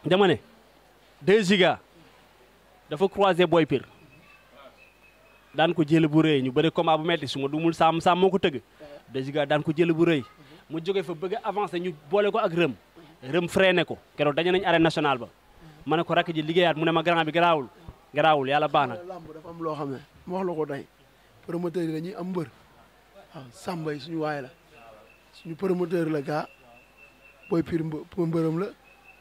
dama ne 2 giga dafa croisé Boy Pire daan ko jël bu rëy ñu bëri combat bu metti su ma dumul saam saam moo ko tëgg 2 giga daan ko jël bu rëy mu jóge fa bëgg a avancé ñu boole ko ak rëm rëm freiné ko keroog dañu nañ arène nationale ba ma ne ko rakk ji liggéeyaat mu ne ma grand bi garaawul garaawul yàlla baax na lamb dafa am loo xam ne ma wax la ko tey promoteur yi dañuy am mbër waaw Samba yi suñu waay la suñu promoteur la gaa Boy Pire mbë mbërëm la.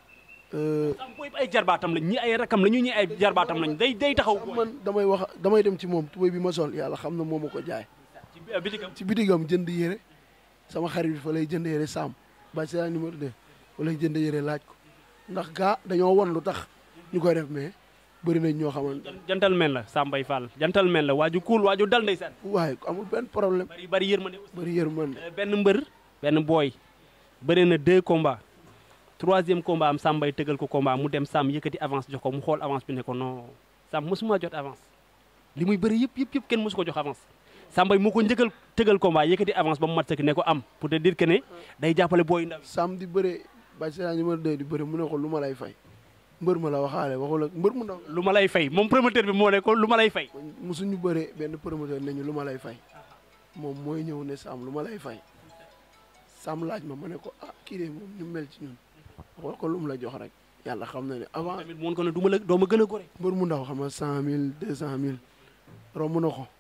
sam booy ay jarbaatam lañ ñi ay rakam la ñu ñi ay jarbaatam lañ day day taxaw man damay wax damay dem ci moom tubéy bi ma sol yàlla xam na moo ma ko jaay. ci bitigam ci bitigam jënd yére sama xarit bi fa lay jënd yére Sam ba ci numéro 2 fa lay jënd yére laaj ko ndax gaa dañoo won lu tax ñu koy def mais bëri nañ ñoo xamante jantal mel la Sambay Fall jantal mel la waaju kuul waaju dal ndeysaan waaye amul benn problème bari bari yërmande bëri yërmande benn mbër benn booy bëri na deux combats troisième combat am Sambay tëgal ko combat mu dem Sam yëkkati avance jox ko mu xool avance bi ne ko non Sam mosuma jot avance li muy bëri yëpp yëpp yëpp kenn mosu ko jox avance Sambay moo ko njëkkal tëgal combat yëkkati avance ba mu mat sëkk ne ko am pour te dire que ne day jàppale booy ndaw Sam di bëre ba ci numéro 2 di bëre mu ne ko lu ma lay fay mbër ma la waxaale waxul ak mbër mu ndaw lu ma lay fay moom promoteur bi moo ne ko lu ma lay fay musuñu bëree benn promoteur ne ñu lu ma lay fay moom mooy ñëw ne Sam lu ma lay fay Sam laaj ma ma ne ko ah kii de moom ñu mel ci ñun waxal ko lu mu la jox rek yàlla xam na ne avant tamit moon ko ne du ma la doo ma gën a gore mbër mu ndaw xam nga cent mille deux cent mille romb na ko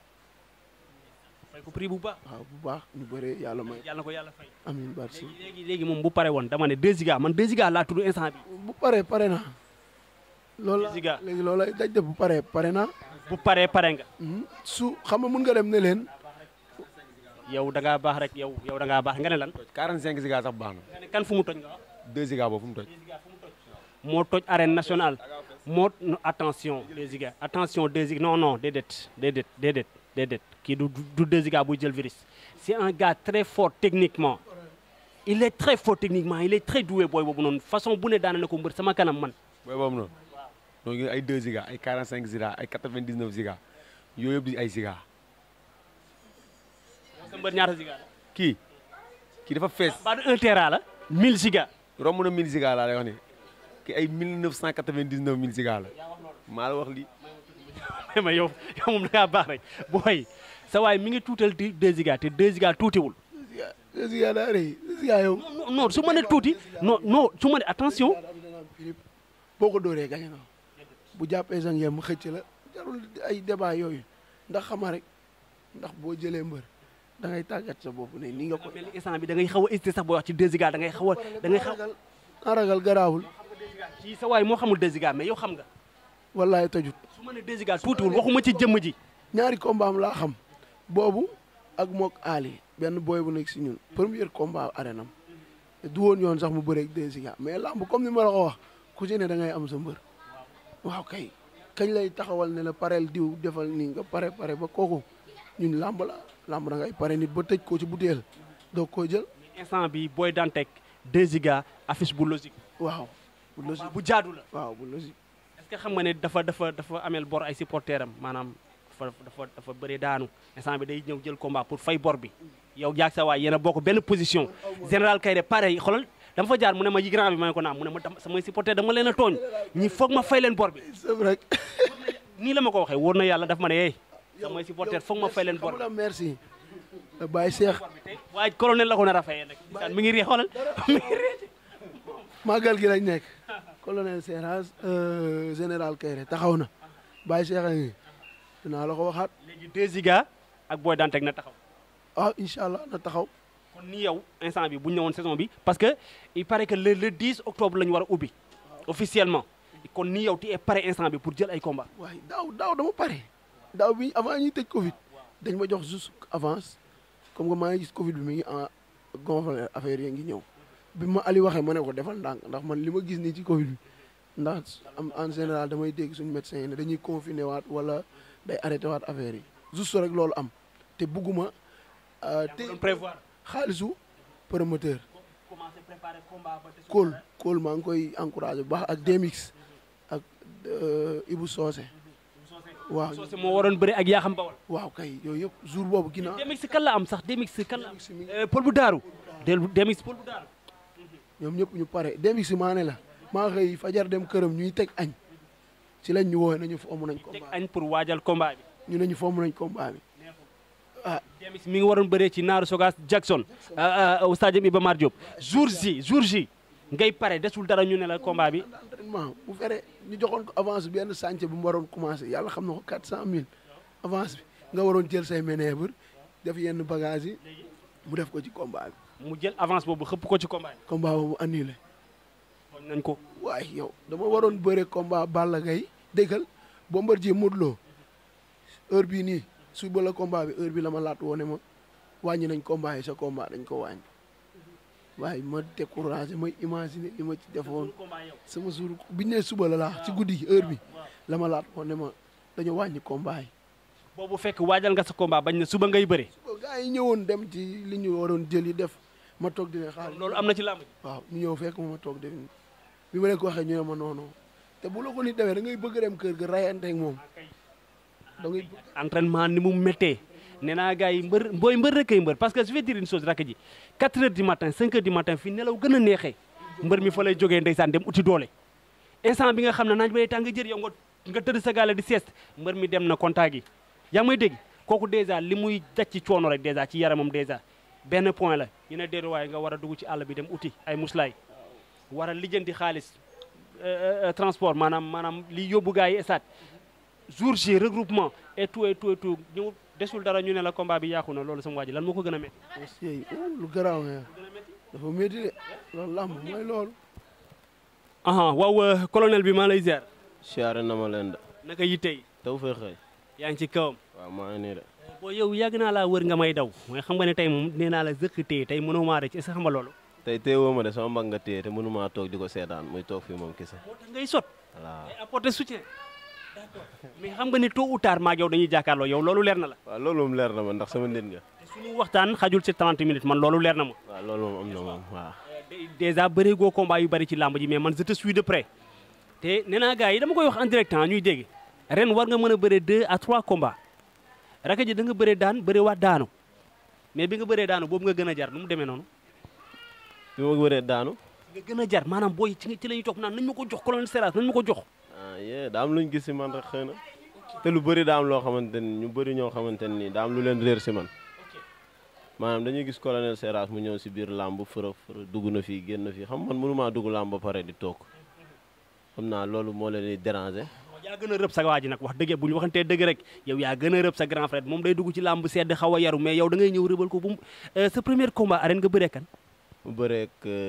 fay ko prix bu baax waaw bu baax ñu bëree yàlla may yàlla na ko yàlla fay amiin barsi léegi léegi léegi moom bu pare woon dama ne 2 giga man 2 giga laa tudd instant bi bu paree pare na loolu la Ziga. léegi loolu lay daj de bu paree pare na bu paree pare nga su xam nga mun nga dem ne leen yow da ngaa baax rek yow yow da ngaa baax nga ne lan 45 giga sax baax na nga ne kan fu mu toj nga wax 2 giga boobu fu mu toj moo toj arène nationale moo no, attention 2 giga attention 2 giga non non déedéet déedéet déedéet déedéet kii du du 2 giga buy jël virus c'est un gars très fort techniquement il est très fort techniquement il est très doué booy boobu noonu façon bu ne daana na ko mbër sama kanam man booy boobu noonu donc ñu ay 2 giga ay 45 giga ay 99 giga yooyu yëpp di ay giga sa mbër ñaata giga la kii kii dafa fees baa du un tera la 1000 giga romb na 1000 giga laa lay wax ni kii ay 1999 1000 giga la maa la wax lii ma yow yow moom da ngaa baax rek booy sa waay mi ngi tuutal di 2 giga te 2 giga tuutiwul deux giga daa rëy deux giga yow non non su ma nee tuuti non non su ma nee attention boo ko dóoree gañe na bu jàppee sa ngeen mu xëcc la jarul ay débat yooyu ndax xama rek ndax boo jëlee mbër da ngay tàggat sa bopp ne ni nga ko mel ni instant bi da ngay xaw a hésité sax booy wax ci 2 giga da ngay xaw a da ngay xaw ragal na ragal garaawul ci sa waay moo xamul 2 giga mais yow xam nga wallaay tojut su ma nee 2 giga tuutiwul waxuma ci jëmm ji ñaari combat am laa xam boobu ak mook Ali benn booy bu nekk si ñun premier combat arène am du woon yoon sax mu bëreeg deux giga mais lamb comme ni ma la ko wax ku ci ne da ngay am sa mbër waaw kay kañ lay taxawal ne la pareel diw defal nii nga pare pare ba kooku ñun lamb la lamb da ngay pare nit ba tëj ko ci butéel doo ko jël instant bi booy dantek 2 giga affiche bu logique waaw bu logique bu jaadu la waaw bu logique est-ce que xam nga ne dafa dafa dafa ameel bor ay supporter am maanaam dafa dafa dafa bëri daanu instant bi day ñëw jël combat pour fay bor bi yow jaag sa waay yéen a bokk benn position général Kayre pareil xoolal dama fa jaar mu ne ma yi grand bi ma ne ko naam mu ne ma dama samay supporter dama leen a tooñ ñi foog ma fay leen bor bi c'est vrai nii la ma ko waxee wóor na yàlla daf ma ne hey samay supporter foog ma fay leen bor xam la merci Baye Cheikh bi waaye colonel la ko nar a fayee nag ndeysaan mi ngi ree xoolal mi ngi ree màggal gi lañ nekk colonel Serras général Kayre taxaw na Baye Cheikh a ngi dinaa la ko waxaat léegi 2 giga ak booy dantek na taxaw ah incha allah na taxaw kon ni yow instant bi bu ñu ñëwoon saison bi parce que il paraît que le le 10 octobre la ñu war a ubbi officiellement kon ni yow tu es pare instant bi pour jël ay combat waaye daaw daaw dama pare daaw bi avant ñuy tëj Covid dañ ma jox juste avance comme que maa ngi gis Covid bi mi ngi en gonfler affaire yi ngi ñëw bi ma Ali waxee ma ne ko defal ndànk ndax man li ma gis nii ci Covid bi ndax am en général damay dégg suñu médecin yi ne dañuy confiner waat wala day arrêté waat affaire yi juste rek loolu am te bugguma te doon prévoir xaalisu promoteur commencé préparer combat ba te Kool Kool maa ngi koy encouragé bu baax ak Demix ak Ibou Socé waaw Socé moo waroon bëri ak yaa xam bawal waaw kay yooyu yëpp jour boobu ginnaaw Demix kan la am sax Demix kan la am Demix mi ngi- Euh, Paul bu daaru del Demix Paul bu daaru ñoom ñëpp ñu pare Demix maa ne la maa xëy fajar dem këram ñuy teg añ ci lañ ñu woowee nañu fomm nañ teg combat añ pour waajal combat bi bi ñu ne ñu fomm nañ combat bi ah James mi ngi waroon bëree ci Naaru Sogas Jackson au stade Iba Mar Diop jour ji jour ji ngay pare desul dara ñu ne la combat bi entraînement bu fere ñu joxoon ko avance bi benn chantier bu mu waroon commencé yàlla xam na ko quatre cent mille avance bi nga waroon jël say manœuvre def yenn bagage yi mu def ko ci combat bi mu jël avance boobu xëpp ko ci combat bi combat boobu annulé tooñ nañ ko waaye yow dama waroon bëre combat Balla Gaye déggal Bombardier Modou Lo heure bii nii suba la combat bi heure bi la ma laat woone ma wàññi nañ combat yi sa combat dañ ko wàññi waaye ma découragé may imaginer li ma ci defoon sama jour biñ ne suba la laa ci guddi gi heure bi la ma laat woone ma dañu wàññi combat yi boobu fekk waajal nga sa combat bañ ne suba ngay bëre gars yi ñëwoon dem ci li ñu waroon jël yi def ma toog di leen xaar loolu am na ci làmb ji waaw ñu ñëw fekk ma ma toog def bi ma leen ko waxee ñu ne ma noonu te bu la ko nit defee da ngay bëgg dem kër ga rayante ak moom da ngay bëgg entraînement ni mu méttee nee naa gars yi mbër booy mbër rek ay mbër parce que je vais dire une chose rakk ji 4 heures du matin 5 heures du matin fii nelaw gën a neexee mbër mi fa lay jógee ndeysaan dem uti doole instant bi nga xam ne naaj ba day tàng jër yow nga nga tëdd sa gaale di sieste mbër mi dem na contact yi yaa ngi may dégg kooku dèjà li muy daj ci coono rek dèjà ci yaramam dèjà benn point la ñu ne déedéet waaye nga war a dugg ci àll bi dem uti ay muslaay war a lijjanti xaalis euh, euh, transport maanaam maanaam li yóbbu gars yi stade jour J regroupement et tout et tout et tout ñëw desul dara ñu ne la combat bi yàqu na loolu sama waa ji lan moo ko gën a métti aussi lu garaaw nga dafa métti de loolu lamb mooy loolu aha waaw euh, colonel bi maa lay ziar siyaare na ma leen de naka yitte yi taw fee xëy yaa ngi ci kawam waaw maa ngi nii de boo yow yàgg naa laa wër nga may daw mooy xam nga ne tey moom nee naa la zëkk téye tey mënoo maa rëcc est-ce que xam nga loolu tey téewoo ma de sama mag nga téye te mënumaa toog di ko seetaan muy toog fii moom kese moo tax ngay sot voilà ay apporter soutien d'accord mais xam nga ne tôt ou tard maag yow dañuy jàkkaarloo yow loolu leer na la waaw loolu moom leer na ma ndax sama nit nga te suñu waxtaan xajul ci 30 minutes man loolu leer na ma waaw loolu moom am na moom waaw Dé- déjà bëri goo combat yu bëri ci làmb ji mais man je te suis de près te nee naa gars yi dama koy wax en direct ah ñuy dégg ren war nga mën a bëre deux à trois combats raka ji da nga bëre daan bëre waat daanu mais bi nga bëree daanu boobu nga gën a jar nu mu demee noonu bi ma wëree daanu nga gën a jar maanaam booy ci ci la ñuy toog naan nañ ma ko jox colonel Seras nañ ma ko jox ah yee daa am lu ñu gis si man rek xëy na te lu bëri daa am loo xamante ni ñu bëri ñoo xamante ni daa am lu leen réer si man maanaam dañuy gis colonel Seras mu ñëw si biir làmb fërë fërë dugg na fii génn fii xam man mënumaa dugg làmb ba pare di toog xam naa loolu moo leen di déranger yaa gën a rëb sa waa ji nag wax dëgg bu ñu waxantee dëgg rek yow yaa gën a rëb sa grand frère moom day dugg ci làmb sedd xaw a yaru mais yow da ngay ñëw rëbal ko bu mu sa premier combat arène nga bëree kan mu bëreeg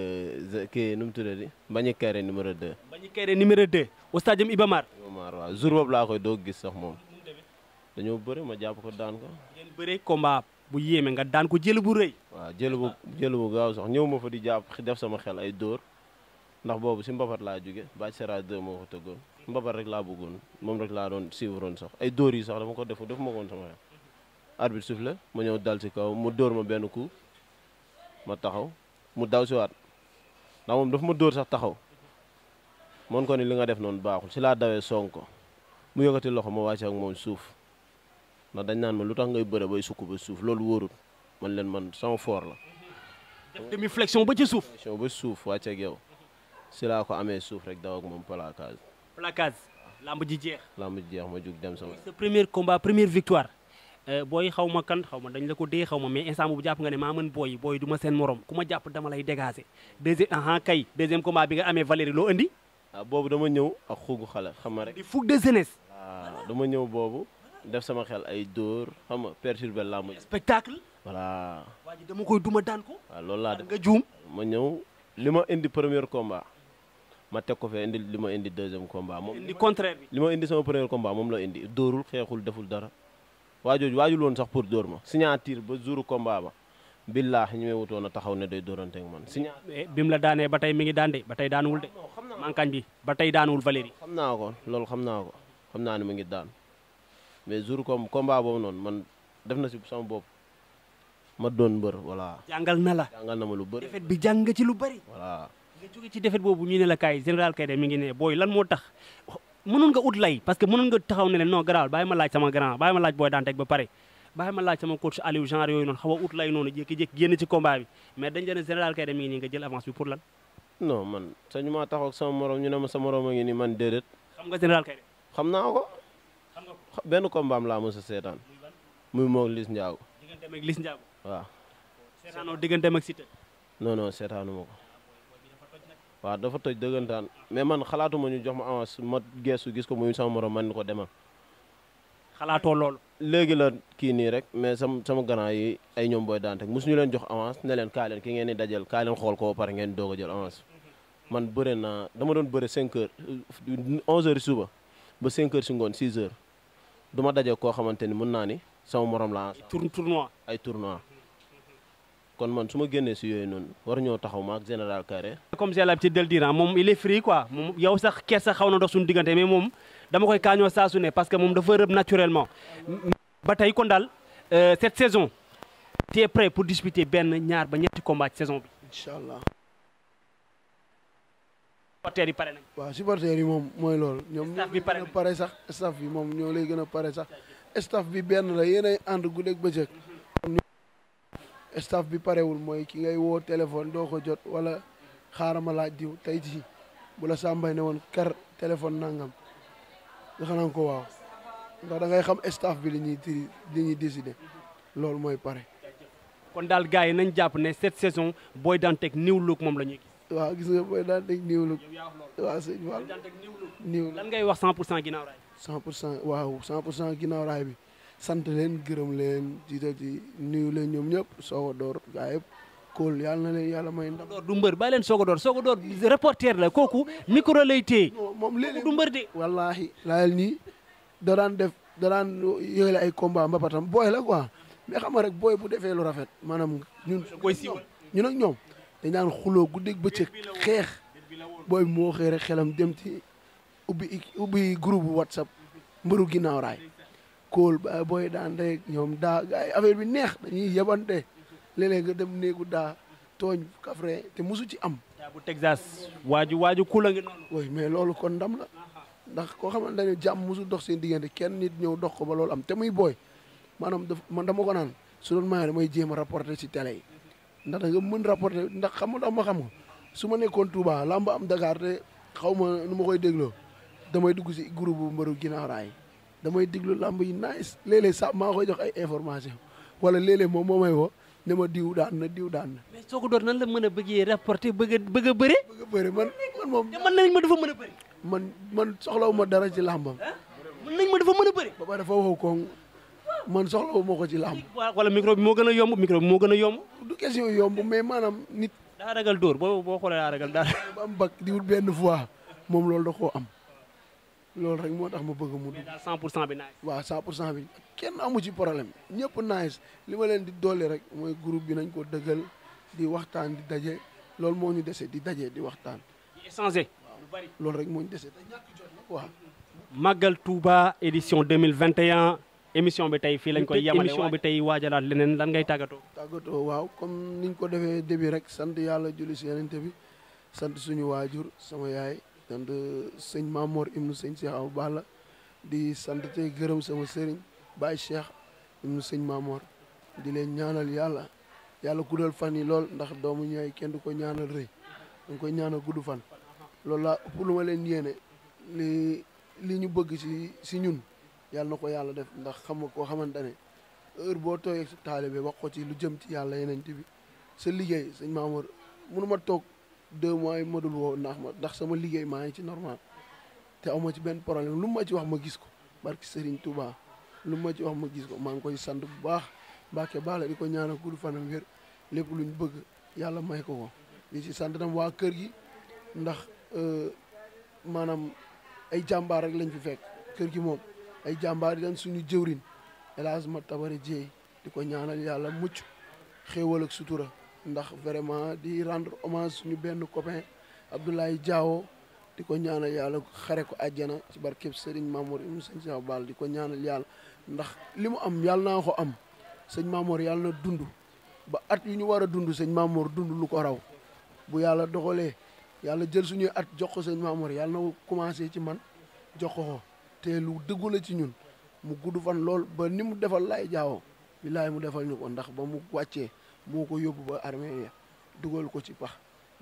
kii nu mu tuddati Mbagnick Kaïré numéro 2 bañu kayre numéro 2 au stade Iba Mar Omar waaw jour boobu laa koy doog gis sax moom dañoo bëri ma jàpp ko daan ko ngeen bëree combat bu yéeme nga daan ko jël bu rëy waaw jël bu jël bu gaaw sax ñëw ma fa di jàpp def sama xel ay dóor ndax boobu si mbapat laa jóge Bac Seras 2 moo ko tëggoon mbapat rek laa bëggoon moom rek laa doon suivre woon sax ay dóor yi sax dama ko defu def ma ko woon sama xel arbitre soufflé ma ñëw dal si kaw mu dóor ma benn coup ma taxaw mu daw si waat ndax moom dafa ma dóor sax taxaw moon ko ni li nga def noonu baaxul si laa dawee song ko mu yëkkati loxo ma wàcce ak moom suuf ndax dañ naan ma lu tax ngay bëre bay sukk ba suuf loolu wóorul man leen man sama foor la def demi flexion ba ci suuf question ba suuf wàcce ak yow si laa ko amee suuf rek daw ak moom placage placage lamb ji jeex lamb ji jeex ma jug dem sama sa premier combat première victoire booy xaw ma kan xaw ma dañ la ko dee xaw ma mais instant boobu jàpp nga ne maa mën booy booy du ma seen morom ku ma jàpp dama lay dégager deuxième aha kay deuxième combat bi nga amee Valérie loo indi ah boobu dama ñëw ak xugu xale xam nga rek di fougue de jeunesse waaw dama ñëw boobu def sama xel ay dóor xam nga perturbé lamb ji spectacle voilà waa ji dama koy duma daan ko waaw loolu laa def nga juum ma ñëw li ma indi premier combat ma teg ko fee indi li ma indi deuxième combat moom indi contraire bi li ma indi sama premier combat moom la indi dóorul xeexul deful dara waajooju waajul woon sax pour dóor ma signature ba jouru combat ba billaahi ñu may wutoon a taxaw ne day dóorante ak man signature mais bi mu la daanee ba tey mi ngi daan de ba tey daanuwul de mankañ bi ba tey daanuwul Valérie xam naa ko loolu xam naa ko xam naa ne mu ngi daan mais jour comme combat boobu noonu man def na si sama bopp ma doon mbër voilà jàngal na la jàngal na ma lu bëri defet bi jàng nga ci lu bari voilà nga jóge ci defet boobu ñu ne la kaay général Kaïré mi ngi ne booy lan moo tax mënoon nga ut lay parce que mënoon nga taxaw ne leen non garaawal bàyyi ma laaj sama grand bàyyi ma laaj booy daan teg ba pare bàyyi ma laaj sama coach Aliou genre yooyu noonu xaw a ut lay noonu jékki-jékki génn ci combat bi mais dañ leen général Kaïré mi ngi nii nga jël avance bi pour lan non man sañu maa taxaw ak sama morom ñu ne ma sa morom a ngi ni man déedéet xam nga général kay xam naa ko xam nga ko xa- benn combat am laa mos a seetaan muy moog Liss Ndiago digganteem ak Liss Ndiago waaw seetaanoo digganteem ak Siteu non non seetaanuma ko waaw dafa toj dëggantaan mais man xalaatuma ñu jox ma avance ma geesu gis ko muy sama morom man ni ko demal xalaatoo loolu léegi la kii nii rek mais sama sama grand yi ay ñoom booy daan teg mosuñu leen jox avance ne leen kaa leen ki ngeen di dajal kaa leen xool ko ba pare ngeen doog a jël avance man bëre naa dama doon bëre 5 heures 11 heures suba ba 5 heures si ngoon 6 heures du ma daje koo xamante ni mën naa ni sama morom la tour tournoi ay tournoi kon man su ma génnee si yooyu noonu war ñoo taxaw ma ak général Carré comme j'ai l'habitude de le dire ah moom il est free quoi moom yow sax kees sax xaw na dox suñu diggante mais moom dama koy kaañoo saa su ne parce que moom dafa rëb naturellement ba tey kon daal euh, cette saison tu es prêt pour disputer benn ñaar ba ñetti combat ci saison bi incha allah supporters yi pare nañ waaw supporters yi moom mooy loolu ñoom ñoo Staff bi lay pare gën a nañ. pare sax staff bi moom ñoo lay gën a pare sax staff bi benn la yéenay ànd guddeeg bëccëg comme ni- staff bi parewul mooy ki ngay woo téléphone doo ko jot wala xaaral ma laaj diw tey jii bu la sàmbay ne woon kar téléphone nangam nga xanaa ko waaw ndax da ngay xam staff bi li ñuy tiri li ñuy décider loolu mooy pare kon daal gars yi nañ jàpp ne cette saison Boy Dantec new look moom la ñuy gis waaw gis nga booy daal dégg niiw lu yow yaa wax loolu waaw sëñ Fall Boy Dantec new look niiw lan ngay wax 100 pour cent ginnaaw raay 100 pour cent waaw 100 pour cent ginnaaw raay bi sant leen gërëm leen jiital ci nuyu leen ñoom ñëpp soog a door gaa yëpp kóol yàlla na leen yàlla may ndam. door du mbër bàyyi leen soog a door soog a door reporter la kooku micro lay téye non moom kooku léeg-léeg du mbër de wallaahi laayal nii da daan def da daan yëgale ay combat mbapatam booy la quoi mais xam nga rek booy bu defee lu rafet maanaam ñun. koy siiwal. ñun ak ñoom dañ daan xuloo guddeeg bëccëg xeex booy bi moo xëy rek xelam dem ci ubbi ubbi groupe whatsapp mbëru ginnaaw raay kóol ba booy daan rek ñoom daa gars yi affaire bi neex dañuy yebante léeg-léeg nga dem néegu daa tooñ kafre te musu ci am yaa bu Texas waaju waaju kula ngi noonu woy mais loolu kon ndam la ndax koo xamante ne jàmm musu dox seen diggante kenn nit ñëw dox ko ba loolu am te muy booy maanaam daf man dama ko naan su doon maye damay jéem a rapporter ci télé yi ndax da nga mën rapporter ndax xam nga ma xam nga su ma nekkoon Touba làmb am Dakar te xaw ma nu ma koy dégloo damay dugg si groupe bu mbëru ginnaaw raay damay déglu làmb yi nice léeg-léeg sax maa koy jox ay information wala léeg-léeg moom moo may woo ne ma diw daan na diw daan na mais soog a door nan la mën a bëggee rapporter bëgg a bëgg a bëre bëgg a bëri man man moom te mën nañ ma dafa mën a bëri man man soxlawu ma dara ci làmbam mën nañ ma dafa mën a bëri ba pare dafa wow koŋ man soxlawu ma ko ci làmb waa wala micro bi moo gën a yomb micro bi moo gën a yomb du question yomb mais maanaam nit daa ragal dóor boo boo xoolee daa ragal daa ba am bak di wut benn fois moom loolu da koo am loolu rek moo tax ma bëgg mu dugg daal 100 pour cent bi naaj waaw 100 pour cent bi kenn amu ci problème ñëpp nice li ma leen di dolli rek mooy groupe bi nañ ko dëggal di waxtaan di daje loolu moo ñu dese di daje di waxtaan di échanger lu bari loolu rek moo ñu dese te ñàkk jot nag waaw Magal Touba édition 2021 émission bi tey fii lañ koy yemale émission bi tey waajalaat leneen lan ngay tàggatoo tàggatoo waaw comme niñ ko defee début rek sant yàlla julli si yenente bi sant suñu waajur sama yaay sant sëñ Mamor ibnu sëñ Cheikh Awa Balla di sant tey gërëm sama sëriñ Baye Cheikh ibnu sëñ Mamor di leen ñaanal yàlla yàlla guddal fan yi lool ndax doomu ñaay kenn du ko ñaanal rëy dañ koy ñaanal gudd fan loolu laa ëpp lu ma leen yéene li li ñu bëgg si si ñun yàlla na ko yàlla def ndax xam nga koo xamante ne heure boo tooyee sa taalibe wax ko ci lu jëm ci yàlla yeneen bi sa liggéey sëñ Mamour mënu ma toog deux mois yi ma dul woo ndax ma ndax sama liggéey maa ngi ci normal te aw ma ci benn problème lu ma ci wax ma gis ko barki Serigne Touba lu ma ci wax ma gis ko maa ngi koy sant bu baax Mbacke Balla di ko ñaanal gudd fanam wér lépp lu ñu bëgg yàlla may ko ko di ci sant tam waa kër gi ndax maanaam ay jàmbaar rek lañ fi fekk kër gi moom ay jàmbaar yi dañ suñu jëwrin hélas ma tabari jéey di ko ñaanal yàlla mucc xéewal ak sutura ndax vraiment di rendre hommage suñu benn copain Abdoulaye Diawo di ko ñaanal yàlla xare ko àjjana ci barkeb Serigne Mamour ibnu sëñ Cheikh Ball di ko ñaanal yàlla ndax li mu am yàlla naa ko am sëñ Mamour yàlla na dund ba at yu ñu war a dund sëñ Mamour dund lu ko raw bu yàlla doxalee yàlla jël suñuy at jox ko sëñ Mamour yàlla na commencé ci man jox ko ko te lu dëggu la ci ñun mu gudd fan lool ba ni mu defal lay jaawo billaay mu defal ñu ko ndax ba mu wàccee moo ko yóbbu ba armée ya dugal ko ci pax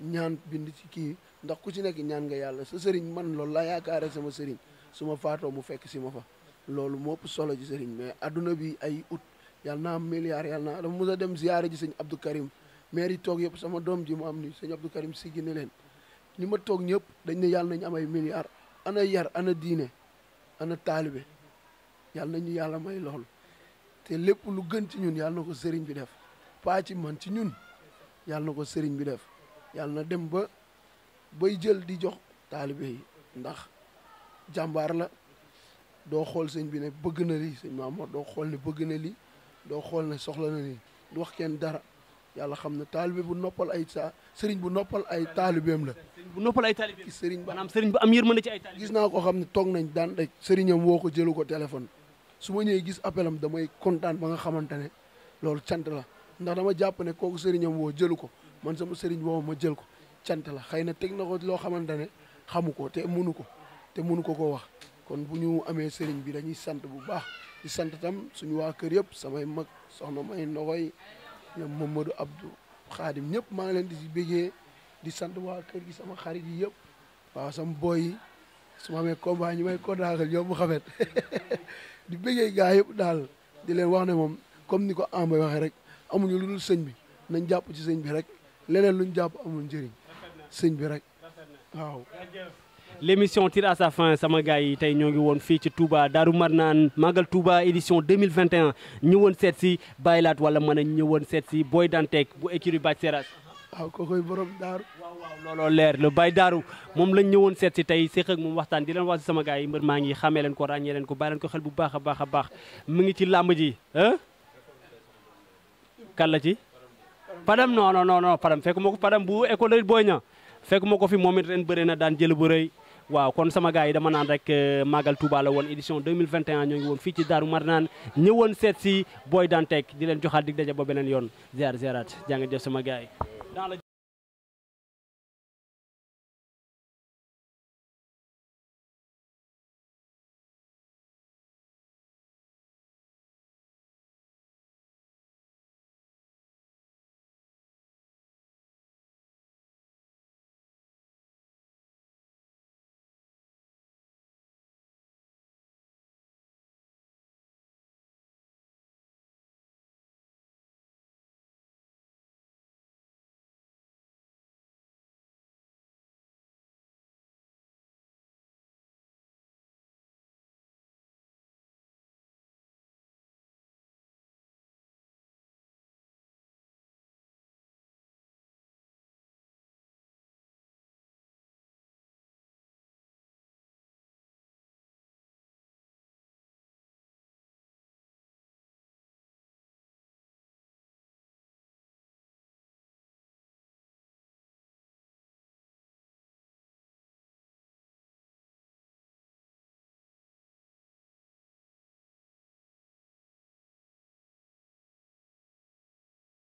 ñaan bind ci kii ndax ku ci nekk ñaan nga yàlla sa sëriñ man loolu laa yaakaare sama sëriñ su ma faatoo mu fekk si ma fa loolu moo ëpp solo ci sëriñ mais adduna bi ay ut yàlla naa am milliard yàlla naa dafa mos a dem ziyaare ji sëñ Abdou Karim maire yi toog yëpp sama doom ji mu am ni sëñ Abdou Karim siggi ne leen ñi ma toog ñëpp dañ ne yàlla nañu am ay milliards ana yar ana diine ana taalibe yàlla nañu yàlla may loolu te lépp lu gën ci ñun yàlla na ko sëriñ bi def pas ci man ci ñun yàlla na ko sëriñ bi def yàlla na dem ba bay jël di jox taalibe yi ndax jàmbaar la doo xool sëñ bi ne bëgg na lii sëñ Mamour doo xool ne bëgg na lii doo xool ne soxla na lii du wax kenn dara yàlla xam ne taalibe bu noppal ay sa sëriñ bu noppal ay taalibeem la bu noppal ay taalibe ki sëriñ ba maanaam sëriñ bu am yërmande ci ay taalibe gis naa ko xam ne toog nañ daan rek sëriñam woo ko jëlu ko téléphone su ma ñëwee gis appelam damay kontaan ba nga xamante ne loolu cant la ndax dama jàpp ne kooku sëriñam woo jëlu ko man sama sëriñ woo ma jël ko cant la xëy na teg na ko loo xamante ne xamu ko te munu ko te munu ko ko wax kon bu ñu amee sëriñ bi dañuy sant bu baax di sant tam suñu waa kër yëpp samay mag soxna may noxoy ñoom Mamadou Abdou Xaadim ñëpp maa ngi leen di si bégee di sant waa kër gi sama xarit yi yëpp waaw sama boy yi su ma amee combat ñi may kodaagal ñoom mu xamet di bégee gaa yëpp daal di leen wax ne moom comme ni ko Amba waxee rek amuñu lu dul sëñ bi nañ jàpp ci sëñ bi rek leneen luñ jàpp amul njëriñ sëñ bi rek waaw l'émission tire à sa fin sama gars yi tey ñoo ngi woon fii ci Touba Darou Marnaan Magal Touba édition 2021 ñëwoon seet si Baylaat wala mën a ñëwoon seet si Boy Dantec bu écurie Bathie Seras waaw kookoy borom daaru waaw waaw looloo leer le Baye Darou moom lañ ñëwoon seet si tey séq ak moom waxtaan di leen wax si sama gars yi mbër maa ngi xamee leen ko ràññee leen ko bàyyi leen ko xel bu baax a baax a baax mu ngi ci làmb ji ah kan la ci Padam non non non non Padam fekk ma ko Padam bu école booy ña fekk ma ko fi moom it ren bëri na daan jël bu rëy waaw kon sama gars yi dama naan rek Magal Touba la woon édition 2021 ñoo ngi woon fii ci Darou Marnaan ñëwoon seet si Boy Dantec di leen joxaat dig daje ba beneen yoon ziar ziarat jaa ngeen jëf sama gars yi dans le